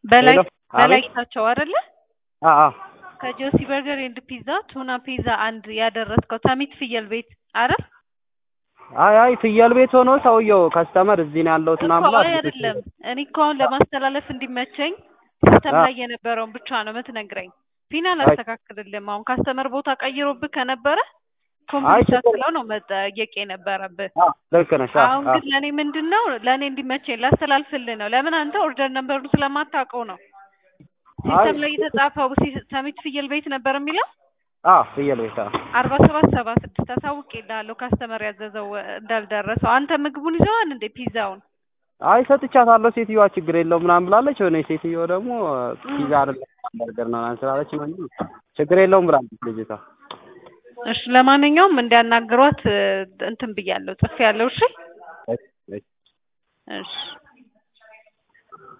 በላይ ሄሎ፣ በላይ አቤት። ጌታቸው አይደለ? አ አ ከጆሲ በርገር ኤንድ ፒዛ ቱና ፒዛ አንድ ያደረስከው ሰሚት ፍየል ቤት አይደል? አይ አይ ፍየል ቤት ሆኖ ሰውየው ከስተመር እዚህ ነው ያለሁት ምናምን እኮ ብሎ አይ አይደለም። እኔ እኮ አሁን ለማስተላለፍ እንዲመቸኝ ሲስተም አ- ላይ የነበረውን ብቻ ነው የምትነግረኝ። ፊና አይ አላስተካክልልም። አሁን ካስተመር ቦታ ቀይሮብህ ከነበረ አይ ኮምፕሊት ችግር ሳትለው ነው መጠየቅ የነበረብህ። አ ልክ ነሽ። አ አሁን አ ግን ለእኔ ምንድን ነው ለእኔ እንዲመቸኝ ላስተላልፍልህ ነው። ለምን አንተ ኦርደር ነምበሩን ስለማታውቀው ነው። አይ ሲስተም ላይ የተጻፈው ሲ- ሰሚት ፍየል ቤት ነበር የሚለው አ ፍየል ቤት አ አርባ ሰባት ሰባ ስድስት አሳውቄልሃለሁ። ካስተመር ያዘዘው እንዳልደረሰው አንተ ምግቡን ይዘዋል እንዴ ፒዛውን? አይ ሰጥቻታለሁ። ሴትዮዋ ችግር የለውም ምናምን ብላለች። የሆነ ሴትዮ ደግሞ ፒዛ አይደለም በርገር ነው ምናምን ስላለች ነው እንጂ ችግር የለውም ብላለች ልጅቷ። እሺ ለማንኛውም እንዲያናግሯት እ፣ እንትን ብያለሁ ጽፌያለሁ። እሺ እሺ፣ እሺ። እሺ